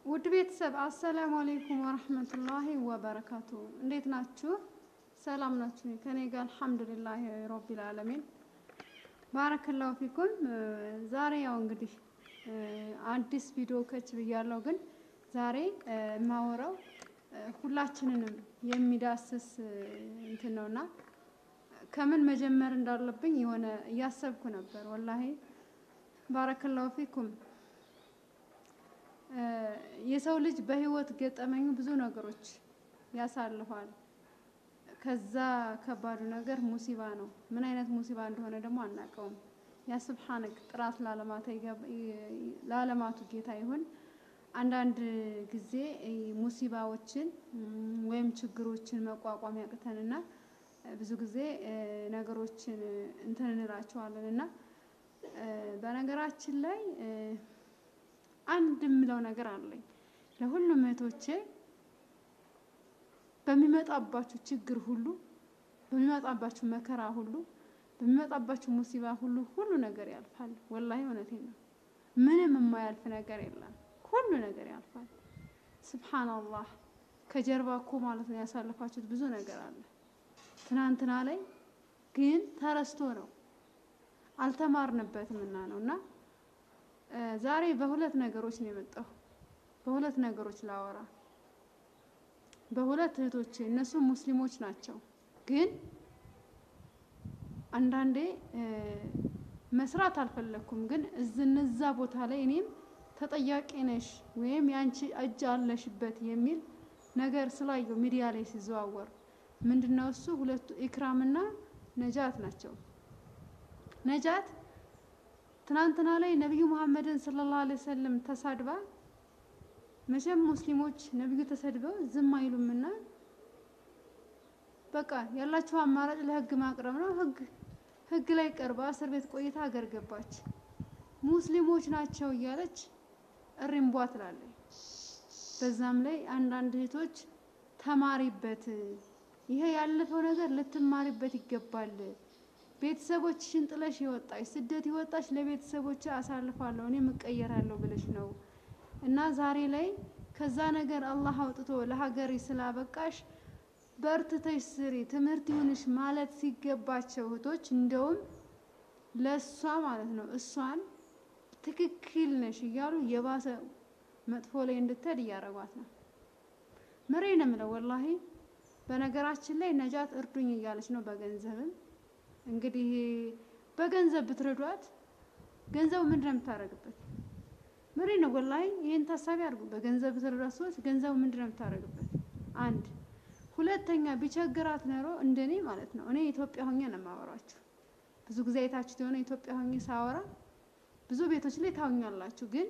ውድ ቤተሰብ አሰላሙ አሌይኩም ወረህመቱላሂ ወበረካቱ። እንዴት ናችሁ? ሰላም ናችሁ? ከኔ ጋር አልሐምዱሊላህ ረቢል ዓለሚን ባረከላሁ ፊኩም። ዛሬ ያው እንግዲህ አዲስ ቪዲዮ ከች ብያለሁ። ግን ዛሬ የማወራው ሁላችንንም የሚዳስስ እንትን ነውና ከምን መጀመር እንዳለብኝ የሆነ እያሰብኩ ነበር። ወላሂ ባረከላሁ ፊኩም። የሰው ልጅ በህይወት ገጠመኙ ብዙ ነገሮች ያሳልፋል። ከዛ ከባዱ ነገር ሙሲባ ነው። ምን አይነት ሙሲባ እንደሆነ ደግሞ አናውቀውም። ያ ስብሓንክ ጥራት ለዓለማቱ ጌታ ይሁን። አንዳንድ ጊዜ ሙሲባዎችን ወይም ችግሮችን መቋቋም ያቅተንና ብዙ ጊዜ ነገሮችን እንትን እንላቸዋለን እና በነገራችን ላይ አንድ የምለው ነገር አለኝ ለሁሉም እህቶቼ በሚመጣባችሁ ችግር ሁሉ በሚመጣባችሁ መከራ ሁሉ በሚመጣባችሁ ሙሲባ ሁሉ ሁሉ ነገር ያልፋል። ወላሂ እውነቴን ነው። ምንም የማያልፍ ነገር የለም። ሁሉ ነገር ያልፋል። ስብሓንላህ ከጀርባ እኮ ማለት ነው ያሳለፋችሁት ብዙ ነገር አለ። ትናንትና ላይ ግን ተረስቶ ነው አልተማርንበትም እና ነው እና ዛሬ በሁለት ነገሮች ነው የመጣሁ። በሁለት ነገሮች ላወራ በሁለት እህቶቼ እነሱ ሙስሊሞች ናቸው። ግን አንዳንዴ መስራት አልፈለኩም። ግን እነዛ ቦታ ላይ እኔም ተጠያቂ ነሽ ወይም ያንቺ እጅ አለሽበት የሚል ነገር ስላየው ሚዲያ ላይ ሲዘዋወር ምንድነው እሱ ሁለቱ ኢክራምና ነጃት ናቸው። ነጃት ትናንትና ላይ ነቢዩ መሐመድን ሰለላሁ ዐለይሂ ወሰለም ተሳድባ መቼም ሙስሊሞች ነቢዩ ተሰድበው ዝም አይሉምና በቃ ያላቸው አማራጭ ለህግ ማቅረብ ነው። ህግ ህግ ላይ ቀርባ እስር ቤት ቆይታ ሀገር ገባች። ሙስሊሞች ናቸው እያለች እሪምቧ ትላለች። በዛም ላይ አንዳንድ እህቶች ተማሪበት፣ ይሄ ያለፈው ነገር ልትማሪበት ይገባል። ቤተሰቦችሽን ጥለሽ የወጣሽ ስደት የወጣሽ ለቤተሰቦች አሳልፋለሁ እኔ እቀየራለሁ ብለሽ ነው እና ዛሬ ላይ ከዛ ነገር አላህ አውጥቶ ለሀገሬ ስላበቃሽ በርትተሽ ስሪ፣ ትምህርት ይሁንሽ ማለት ሲገባቸው እህቶች እንደውም ለእሷ ማለት ነው እሷን ትክክል ነሽ እያሉ የባሰ መጥፎ ላይ እንድትሄድ እያደረጓት ነው። ምሬ ነው የምለው ወላሂ። በነገራችን ላይ ነጃት እርዱኝ እያለች ነው በገንዘብም እንግዲህ በገንዘብ ብትረዷት ገንዘቡ ምንድን ነው የምታደርግበት? ምሬ ነው ወላሂ። ይህን ታሳቢ አድርጉ። በገንዘብ ብትረዷት ሰዎች ገንዘቡ ምንድን ነው የምታደርግበት? አንድ ሁለተኛ ቢቸግራት ኖሮ እንደኔ ማለት ነው እኔ ኢትዮጵያ ሆኜ ነው የማወራችሁ። ብዙ ጊዜ አይታችሁት የሆነ ኢትዮጵያ ሆኜ ሳወራ ብዙ ቤቶች ላይ ታውኛላችሁ። ግን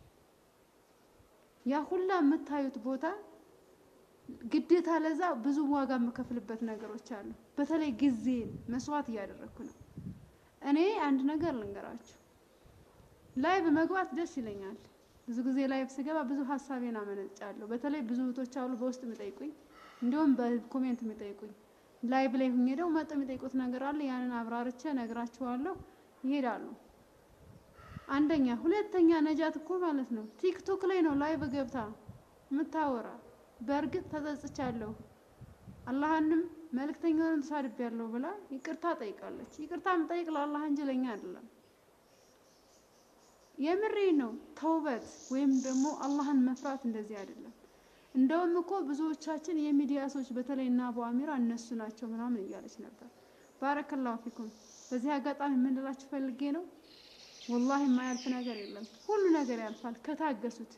ያ ሁላ የምታዩት ቦታ ግዴታ ለዛ ብዙ ዋጋ የምከፍልበት ነገሮች አሉ። በተለይ ጊዜን መስዋዕት እያደረግኩ ነው። እኔ አንድ ነገር ልንገራችሁ፣ ላይቭ መግባት ደስ ይለኛል። ብዙ ጊዜ ላይቭ ስገባ ብዙ ሀሳቤን አመነጫለሁ። በተለይ ብዙ እህቶች አሉ በውስጥ የሚጠይቁኝ፣ እንዲሁም በኮሜንት የሚጠይቁኝ። ላይቭ ላይ ሁኜ ደግሞ መጥ የሚጠይቁት ነገር አለ። ያንን አብራርቼ ነግራችኋለሁ። ይሄዳሉ። አንደኛ፣ ሁለተኛ ነጃት እኮ ማለት ነው ቲክቶክ ላይ ነው ላይቭ ገብታ የምታወራ በእርግጥ ተጸጽቻለሁ አላህንም መልእክተኛውንም ተሳድቤያለሁ ብላ ይቅርታ ጠይቃለች። ይቅርታ የምጠይቅ ለአላህ እንጂ ለኛ አይደለም። የምሬ ነው። ተውበት ወይም ደግሞ አላህን መፍራት እንደዚህ አይደለም። እንደውም እኮ ብዙዎቻችን የሚዲያ ሰዎች በተለይ እና አቡ አሚራ እነሱ ናቸው ምናምን እያለች ነበር። ባረከላሁ ፊኩም። በዚህ አጋጣሚ የምንላችሁ ፈልጌ ነው፣ ወላሂ የማያልፍ ነገር የለም። ሁሉ ነገር ያልፋል ከታገሱት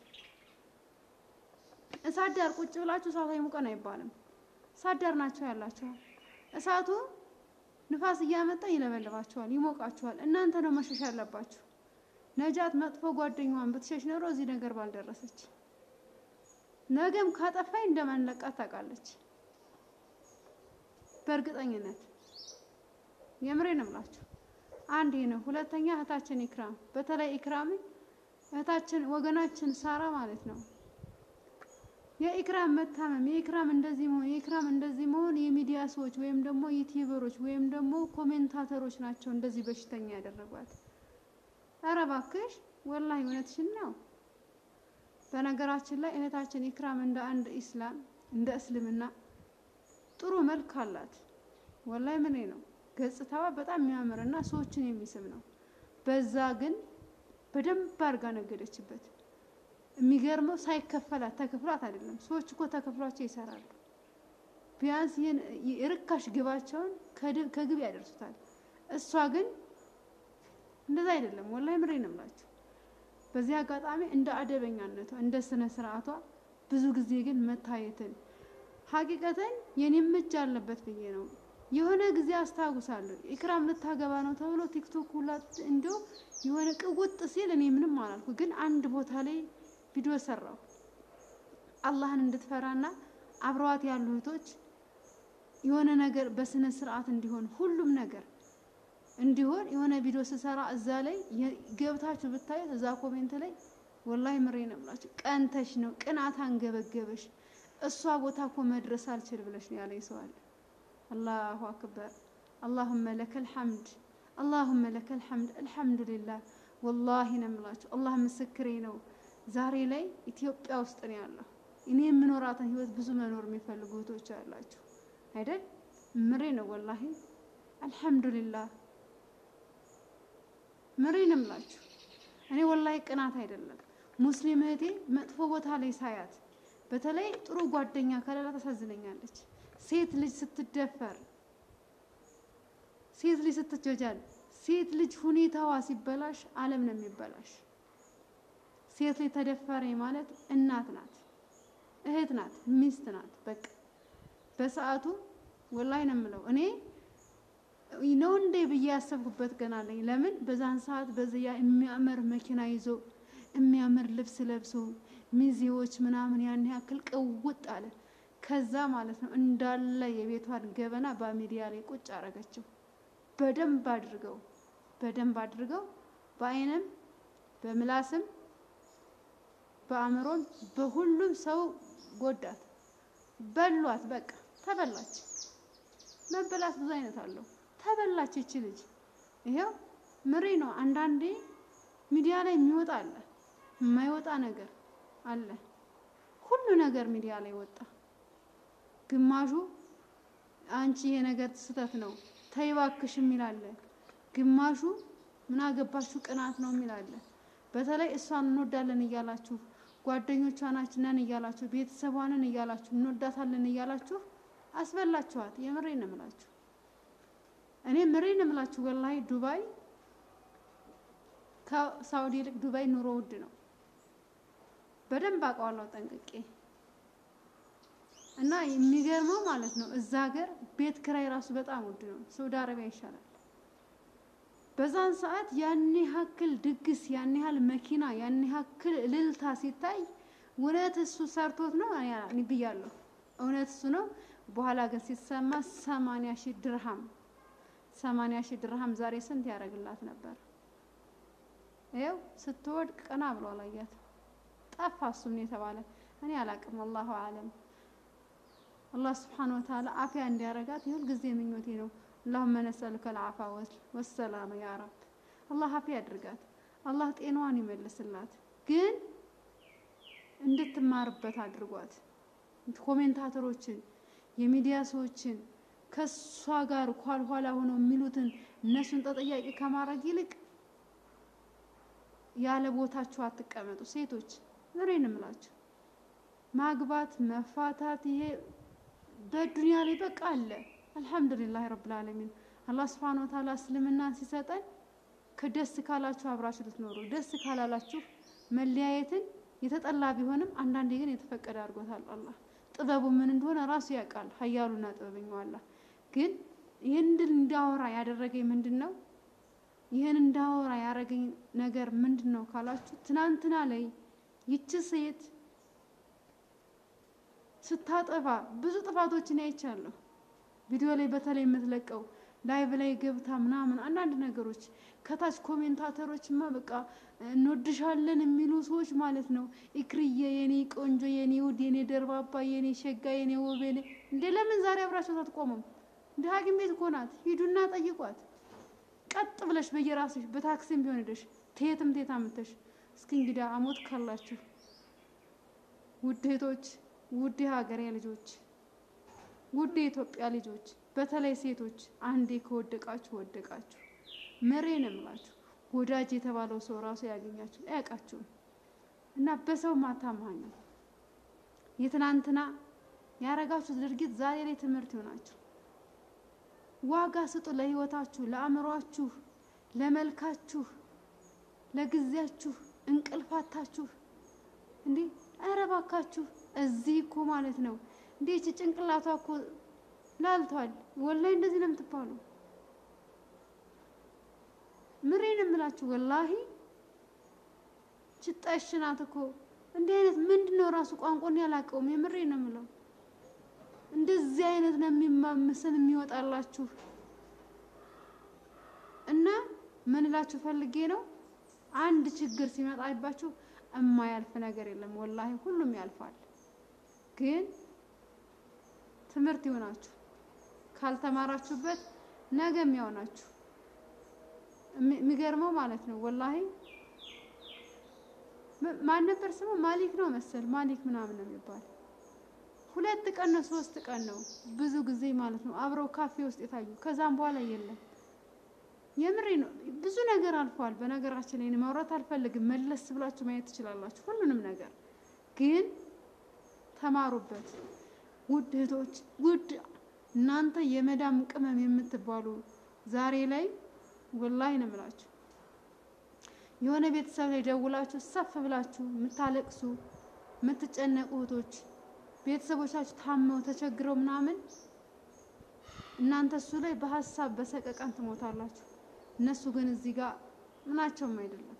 እሳት ዳር ቁጭ ብላችሁ እሳት አይሙቀን አይባልም። እሳት ዳር ናቸው ያላችኋል። እሳቱ ንፋስ እያመጣ ይለበልባችኋል፣ ይሞቃችኋል። እናንተ ነው መሸሽ ያለባችሁ። ነጃት መጥፎ ጓደኛዋን ብትሸሽ ኖሮ እዚህ ነገር ባልደረሰች። ነገም ካጠፋኝ እንደማንለቃት ታውቃለች በእርግጠኝነት። የምሬ ነው የምላችሁ። አንድ ይህ ነው። ሁለተኛ እህታችን ኢክራም፣ በተለይ ኢክራም እህታችን ወገናችን ሳራ ማለት ነው የኢክራም መታመም የኢክራም እንደዚህ መሆን የኢክራም እንደዚህ መሆን የሚዲያ ሰዎች ወይም ደግሞ ዩቲዩበሮች ወይም ደግሞ ኮሜንታተሮች ናቸው እንደዚህ በሽተኛ ያደረጓት። ኧረ እባክሽ ወላሂ እውነትሽን ነው። በነገራችን ላይ እህታችን ኢክራም እንደ አንድ ኢስላም እንደ እስልምና ጥሩ መልክ አላት። ወላይ ምን ነው ገጽታዋ በጣም የሚያምርና ሰዎችን የሚስብ ነው። በዛ ግን በደንብ አድርጋ ነገደችበት። የሚገርመው ሳይከፈላት ተከፍሏት አይደለም። ሰዎች እኮ ተከፍሏቸው ይሰራሉ። ቢያንስ ይህን የርካሽ ግባቸውን ከግብ ያደርሱታል። እሷ ግን እንደዛ አይደለም። ወላይ ምሬ ነው የምላችሁ። በዚህ አጋጣሚ እንደ አደበኛነቷ እንደ ስነ ስርዓቷ ብዙ ጊዜ ግን መታየትን ሀቂቀተን የኔም እጅ አለበት ብዬ ነው። የሆነ ጊዜ አስታውሳለሁ ኢክራም ልታገባ ነው ተብሎ ቲክቶክ ሁላ እንዲሁ የሆነ ቅውጥ ሲል እኔ ምንም አላልኩ፣ ግን አንድ ቦታ ላይ ቪዲዮ ሰራሁ አላህን እንድትፈራና አብረዋት ያሉ እህቶች የሆነ ነገር በስነ ስርዓት እንዲሆን ሁሉም ነገር እንዲሆን የሆነ ቪዲዮ ስሰራ እዛ ላይ ገብታችሁ ብታዩት እዛ ኮሜንት ላይ ወላሂ ምሬ ነው የምላችሁ፣ ቀንተሽ ነው ቅናት አንገበገበሽ። እሷ ቦታ እኮ መድረስ አልችል ብለሽ ነው ያለኝ ሰው አለ። አላሁ አክበር አላሁመ ለከል ሐምድ አላሁመ ለከል ሐምድ አልሐምዱሊላህ። ወላሂ ነው የምላችሁ፣ አላህ ምስክሬ ነው። ዛሬ ላይ ኢትዮጵያ ውስጥ ነው ያለው። እኔ የምኖራትን ህይወት ብዙ መኖር የሚፈልጉ እህቶች አላችሁ አይደል? ምሬ ነው ወላሂ አልሐምዱሊላህ ምሬ ነው የምላችሁ። እኔ ወላሂ ቅናት አይደለም ሙስሊም እህቴ መጥፎ ቦታ ላይ ሳያት በተለይ ጥሩ ጓደኛ ከሌላ ታሳዝነኛለች። ሴት ልጅ ስትደፈር፣ ሴት ልጅ ስትጀጃል፣ ሴት ልጅ ሁኔታዋ ሲበላሽ ዓለም ነው የሚበላሽ። ሴት ልጅ ተደፈረ ማለት እናት ናት፣ እህት ናት፣ ሚስት ናት። በቃ በሰዓቱ ወላሂ ነው የምለው እኔ ነው እንዴ ብዬ ያሰብኩበት ገና ነኝ። ለምን በዛን ሰዓት በዚያ የሚያምር መኪና ይዞ የሚያምር ልብስ ለብሶ ሚዜዎች ምናምን ያን ያክል ቅውጥ አለ። ከዛ ማለት ነው እንዳለ የቤቷን ገበና በሚዲያ ላይ ቁጭ አረገችው። በደንብ አድርገው በደንብ አድርገው በአይንም በምላስም በአእምሮም በሁሉም ሰው ጎዳት፣ በሏት። በቃ ተበላች። መበላት ብዙ አይነት አለው። ተበላች ይቺ ልጅ። ይሄው ምሬ ነው። አንዳንዴ ሚዲያ ላይ የሚወጣ አለ፣ የማይወጣ ነገር አለ። ሁሉ ነገር ሚዲያ ላይ ወጣ። ግማሹ አንቺ ይሄ ነገር ስህተት ነው ተይ እባክሽ የሚል አለ። ግማሹ ምን አገባችሁ ቅናት ነው የሚል አለ። በተለይ እሷን እንወዳለን እያላችሁ ጓደኞቿ ናችን ነን እያላችሁ ቤተሰቧንን እያላችሁ እንወዳታለን እያላችሁ አስበላችኋት። የምሬ ነው የምላችሁ እኔ ምሬ ነው የምላችሁ። ወላሂ ዱባይ ከሳውዲ ይልቅ ዱባይ ኑሮ ውድ ነው። በደንብ አውቀዋለሁ ጠንቅቄ። እና የሚገርመው ማለት ነው እዛ ሀገር ቤት ክራይ ራሱ በጣም ውድ ነው። ሳውዲ አረቢያ ይሻላል። በዛን ሰዓት ያን ያክል ድግስ፣ ያን ያህል መኪና፣ ያን ያክል እልልታ ሲታይ እውነት እሱ ሰርቶት ነው እኔ ብያለሁ። እውነት እሱ ነው። በኋላ ግን ሲሰማ ሰማንያ ሺህ ድርሃም ሰማንያ ሺህ ድርሃም ዛሬ ስንት ያደርግላት ነበር? ይኸው ስትወድቅ ቀና ብሎ አላያት ጠፋ። እሱም ነው የተባለ እኔ አላቅም። አላሁ አለም። አላህ ስብሓን ወተዓላ አፍያ እንዲያረጋት የሁል ጊዜ ምኞቴ ነው። አላሁመ ነስአሉከ ልዓፋ ወሰላመ ያ ረብ። አላህ አፍያ ያድርጋት። አላህ ጤናዋን ይመልስላት። ግን እንድትማርበት አድርጓት። ኮሜንታተሮችን የሚዲያ ሰዎችን ከሷ ጋር ኋላ ሆነው የሚሉትን እነሱን ተጠያቂ ከማድረግ ይልቅ ያለ ቦታችሁ አትቀመጡ። ሴቶች ምሬን እምላችሁ ማግባት መፋታት፣ ይሄ በዱንያ ላይ በቃ አለ። አልሐምዱሊላህ ረብል ዓለሚን አላህ ሱብሓነሁ ወተዓላ እስልምናን ሲሰጠን ከደስ ካላችሁ አብራችሁ ልትኖሩ፣ ደስ ካላላችሁ መለያየትን የተጠላ ቢሆንም አንዳንዴ ግን የተፈቀደ አድርጎታል አላህ። ጥበቡ ምን እንደሆነ ራሱ ያውቃል። ኃያሉና ጥበበኛው አላህ ግን ይህን እንዳወራ ያደረገኝ ምንድን ነው? ይህን እንዳወራ ያደረገኝ ነገር ምንድን ነው ካላችሁ፣ ትናንትና ላይ ይቺ ሴት ስታጠፋ ብዙ ጥፋቶችን አይቻለሁ። ቪዲዮ ላይ በተለይ የምትለቀው ላይቭ ላይ ገብታ ምናምን አንዳንድ ነገሮች ከታች ኮሜንታተሮችማ በቃ እንወድሻለን የሚሉ ሰዎች ማለት ነው። ኢክርዬ የኔ ቆንጆ፣ የኔ ውድ፣ የኔ ደርባባ፣ የኔ ሸጋ፣ የኔ ውብ፣ የኔ እንደ ለምን ዛሬ አብራቸው አትቆሙም? እንደ ሐኪም ቤት እኮ ናት። ሂዱና ጠይቋት። ቀጥ ብለሽ በየራስሽ በታክሲም ቢሆን ሄደሽ ትየትም ቴት አምተሽ እስኪ እንግዲህ አሞት ካላችሁ ውድ እህቶች፣ ውድ የሀገሬ ልጆች፣ ውድ የኢትዮጵያ ልጆች፣ በተለይ ሴቶች አንዴ ከወደቃችሁ ወደቃችሁ። ምሬን እምላችሁ ወዳጅ የተባለው ሰው ራሱ ያገኛችሁ አያውቃችሁም። እና በሰው ማታማኙ የትናንትና ያረጋችሁት ድርጊት ዛሬ ላይ ትምህርት ይሆናችሁ። ዋጋ ስጡ ለህይወታችሁ፣ ለአእምሯችሁ፣ ለመልካችሁ፣ ለጊዜያችሁ እንቅልፋታችሁ እንዴ ኧረ እባካችሁ እዚህ እኮ ማለት ነው እንዴ እቺ ጭንቅላቷ እኮ ላልቷል። ወላሂ እንደዚህ ነው የምትባሉ። ምሬን የምላችሁ ወላሂ ችጣሽ ናት እኮ እንዲህ አይነት ምንድን ነው ራሱ ቋንቋን ያላቀውም። የምሬ ነው የምለው እንደዚህ አይነት ነው የሚማምስን የሚወጣላችሁ እና ምን እላችሁ ፈልጌ ነው አንድ ችግር ሲመጣባችሁ እማያልፍ ነገር የለም። ወላሂ ሁሉም ያልፋል። ግን ትምህርት ይሆናችሁ። ካልተማራችሁበት ነገ የሚያውናችሁ የሚገርመው ማለት ነው። ወላሂ ማን ነበር ስሙ? ማሊክ ነው መሰል ማሊክ ምናምን ነው የሚባል ሁለት ቀን ነው ሶስት ቀን ነው ብዙ ጊዜ ማለት ነው አብረው ካፌ ውስጥ የታዩ ከዛም በኋላ የለም። የምሬ ነው። ብዙ ነገር አልፏል። በነገራችን ላይ ማውራት አልፈልግም። መለስ ብላችሁ ማየት ትችላላችሁ ሁሉንም ነገር ግን ተማሩበት። ውድ እህቶች፣ ውድ እናንተ የመዳም ቅመም የምትባሉ ዛሬ ላይ ወላሂ ነው የምላችሁ የሆነ ቤተሰብ ላይ ደውላችሁ ሰፍ ብላችሁ የምታለቅሱ የምትጨነቁ እህቶች ቤተሰቦቻችሁ ታመው ተቸግረው ምናምን እናንተ እሱ ላይ በሀሳብ በሰቀቀን ትሞታላችሁ። እነሱ ግን እዚህ ጋር ምናቸውም አይደለም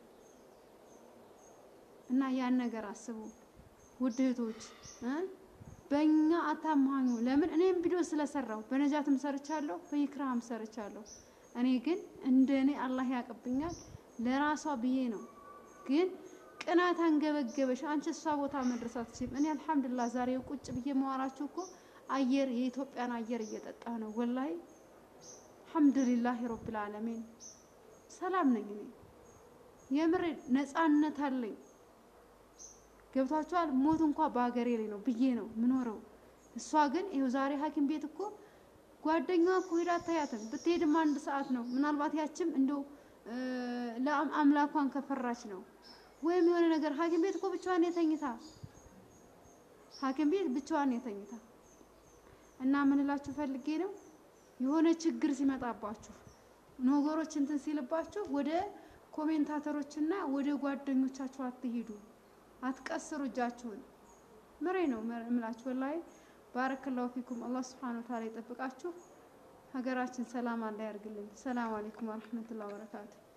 እና ያን ነገር አስቡ ውድ እህቶች እ በእኛ አታማኙ። ለምን እኔም ቪዲዮ ስለሰራው በነጃትም ሰርቻለሁ፣ በይክራም ሰርቻለሁ። እኔ ግን እንደ እኔ አላህ ያቅብኛል ለራሷ ብዬ ነው። ግን ቅናት አንገበገበሽ። አንቺ እሷ ቦታ መድረስ አትችይም። እኔ አልሐምዱሊላህ ዛሬ ቁጭ ብዬ መዋራችሁ እኮ አየር የኢትዮጵያን አየር እየጠጣ ነው። ወላሂ አልሐምዱሊላህ ረብል ዓለሚን ሰላም ነኝ እኔ የምሬ ነፃነት አለኝ። ገብቷችኋል? ሞት እንኳ በሀገሬ ላይ ነው ብዬ ነው ምኖረው። እሷ ግን ይኸው ዛሬ ሐኪም ቤት እኮ ጓደኛዋ እኮ ሄዳ አታያትም። ብትሄድም አንድ ሰዓት ነው። ምናልባት ያችም እንደው ለአምላኳን ከፈራች ነው ወይም የሆነ ነገር ሐኪም ቤት እኮ ብቻዋን የተኝታ ሐኪም ቤት ብቻዋን የተኝታ እና ምን እላችሁ ፈልጌ ነው የሆነ ችግር ሲመጣባችሁ ነገሮች እንትን ሲልባችሁ ወደ ኮሜንታተሮችና ወደ ጓደኞቻችሁ አትሄዱ፣ አትቀስሩ እጃችሁን። ምሬ ነው እምላችሁ ወላሂ። ባረከላሁ ፊኩም። አላህ ሱብሓነሁ ወተዓላ ይጠብቃችሁ። ሀገራችን ሰላም አላህ ያርግልን። ሰላም አለይኩም ወረህመቱላሂ ወበረካቱ